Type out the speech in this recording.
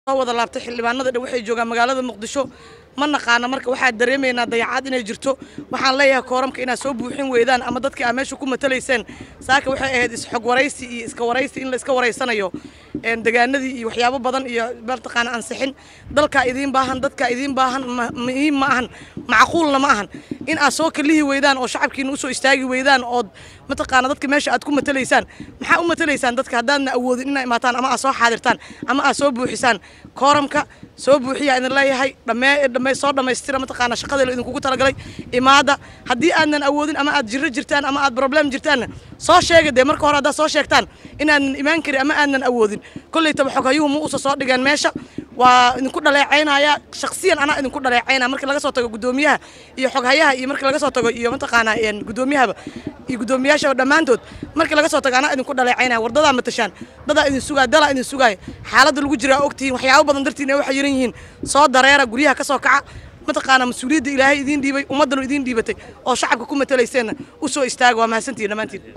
soo wada laabtay xildhibaanada dhan waxay joogaan magaalada muqdisho ma naqaana marka waxaa dareemaynaa dayacaad inay jirto waxaan leeyahay kooramka inaad soo buuxin weydaan ama dadkii aa meesha ku matalayseen saaka waxay ahayd isxog waraysi iyo iska waraysi in la iska waraysanayo degaanadii iyo waxyaabo badan iyo mataqaana ansixin dalkaa idiin baahan dadkaa idiin baahan muhiim ma ahan macquulna ma ahan in aad soo kalihi weydaan oo shacabkiina usoo istaagi weydaan ood mataqaana dadka meesha aad ku matalaysaan maxaa u matalaysaan dadka haddaadna awoodin inaa imaataan ama aad soo xaadirtaan ama aad soo buuxisaan kooramka soo buuxiyaa idin leeyahay dhammee soo dhammaystira mataqaana shaqadii la idinkugu talagalay imaada haddii aadnan awoodin ama aad jirro jirtaan ama aad problem jirtaanna soo sheega dee marka hore haddaad soo sheegtaan inaadnan imaan karin ama aadnan awoodin kollaytaba xoghayuhu ma uusa soo dhigeen meesha waa idinku dhaleecaynaya shaksiyan anaa idinku dhaleecaynaya markii laga soo tago guddoomiyaha iyo xoghayaha iyo markii laga soo tago iyo mataqaanaa guddoomiyahaba iyo guddoomiyaashaba dhammaantood markii laga soo tago anaa idinku dhaleecaynaya wardadaa matashaan dadaa idin sugaaya dalaa idin sugaaya xaaladda lagu jiraa ogtihiin waxyaabo badan dartiin ay waxa yiran yihiin soo dareera guryaha ka soo kaca mataqaana mas-uuliyadda ilaahay idiin dhiibay ummaddanu idiin dhiibatay oo shacabka ku matalayseenna u soo istaaga waa mahadsantihin dhammaantiin